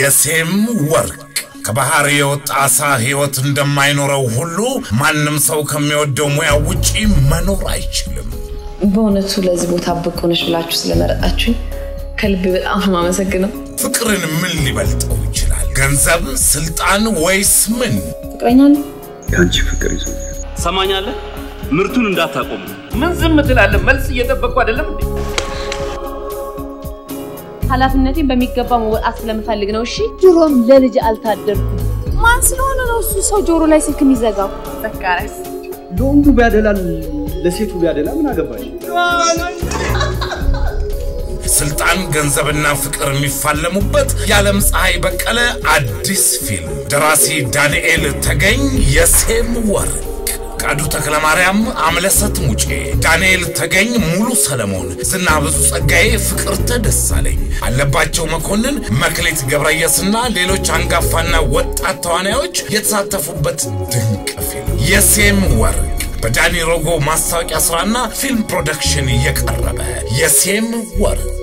የሴም ወርቅ ከባህር የወጣ አሳ ሕይወት እንደማይኖረው ሁሉ ማንም ሰው ከሚወደው ሙያ ውጪ መኖር አይችልም። በእውነቱ ለዚህ ቦታ ብቁ ነሽ ብላችሁ ስለመረጣችሁ ከልቤ በጣም ነው የማመሰግነው። ፍቅርን ምን ሊበልጠው ይችላል? ገንዘብ፣ ስልጣን ወይስ ምን? ፍቅረኛ ነው የአንቺ ፍቅር ይዞኛል። ሰማኛለህ? ምርቱን እንዳታቆሙ። ምን ዝም ትላለህ? መልስ እየጠበቅኩ አይደለም እንዴ? ኃላፊነቴን በሚገባ መወጣት ስለምፈልግ ነው። እሺ ድሮም ለልጅ አልታደርኩም። ማን ስለሆነ ነው እሱ ሰው ጆሮ ላይ ስልክ የሚዘጋው? ዘካሪያስ ለወንዱ ቢያደላል ለሴቱ ቢያደላ ምን አገባሽ? ስልጣን፣ ገንዘብና ፍቅር የሚፋለሙበት የዓለም ፀሐይ በቀለ አዲስ ፊልም ደራሲ ዳንኤል ተገኝ የሴም ወርቅ ፍቃዱ ተክለ ማርያም፣ አምለሰት ሙጬ፣ ዳንኤል ተገኝ፣ ሙሉ ሰለሞን፣ ዝና ብዙ ጸጋዬ፣ ፍቅርተ ደሳለኝ፣ አለባቸው መኮንን፣ መክሌት ገብረየስና ሌሎች አንጋፋና ወጣት ተዋናዮች የተሳተፉበት ድንቅ ፊልም የሴም ወርቅ በዳኒ ሮጎ ማስታወቂያ ስራና ፊልም ፕሮዳክሽን እየቀረበ የሴም ወርቅ